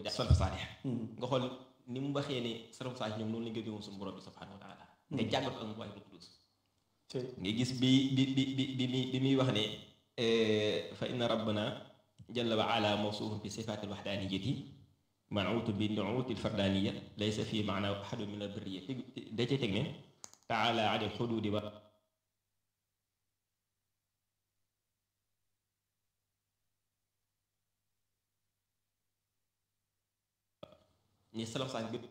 def salaf saalih nga xool ni mu waxee ne salaf saalih ñoom noonu lañ ko gëmoon suñu borom bi subhanahu wa taala nga jàngat ko ak mu waay rutudus nga gis bi bi bi bi bi muy bi muy wax ne fa inna rabbana jalla wa ala mawsuufun bi sifaati alwaxdaaniyati manuutu bi nuuti alfardaniya laysa fi maana ahadu min albirriya da cay teg ne taala an alxududi wa ñi salaf saalih gëpp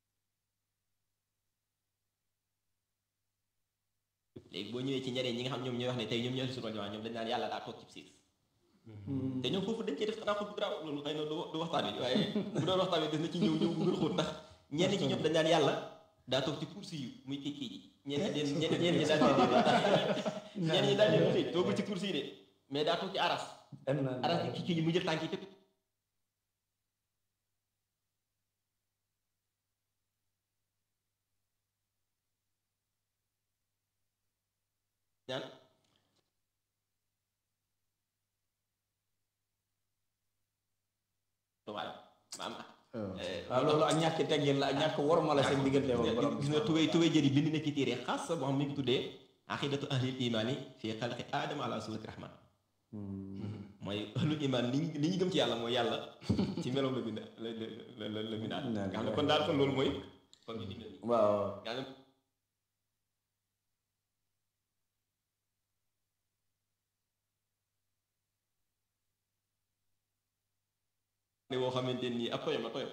léegi boo ñëwee ci ñeneen ñi nga xam ñoom ñooy wax ne tey ñoom ñoo si jamaa ñoom dañ naan yàlla daa toog ci siis te ñoom foofu dañ cee def xanaa xut bu garaaw loolu xëy na du waxtaan wi waaye bu doon waxtaan wi des na ci ñëw ñëw bu gën a xóot ndax ñenn ci ñoom dañ naan yàlla daa toog ci kursi yu muy kii kii ji ñenn ñi ñenn ñi daal ñenn ñi daal di toogul ci kursi yi de mais daa toog ci aras aras ki kii ji mu jël tànk yi tëpp ñaan waaw maam waaw loolu ak ñàkk teggin la ak ñàkk worma la seen diggante woon borom gis nga tubéy tubéy jëri bind na ci téere xaas sa boo xam mi ngi tuddee aqidatu ahlil imaani fii xalqi aadama ala surati rahman mooy ahlul imaan li li ñu gëm ci yàlla mooy yàlla ci meloom la bind la la la la bindaat nga xam ne kon daal kon loolu mooy kon ñu digal waaw nga xam ne ne boo xamante nii ab toyam la toyam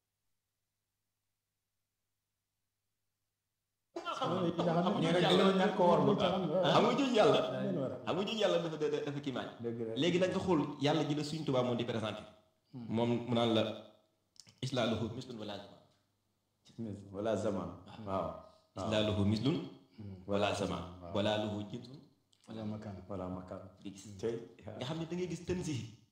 ñu rek dañoo ñàkk worma xam nga jooju yàlla xam nga jooju yàlla dafa dafa dafa kiimaan dëgg la léegi nag nga xool yàlla ji la suñ tubaab moom di présenté moom mu naan la islaaluhu mislun wala zaman wala zaman waaw islaaluhu mislun wala zaman wala luhu jinsun wala makaan wala makan di gis tey nga xam ne da ngay gis tën si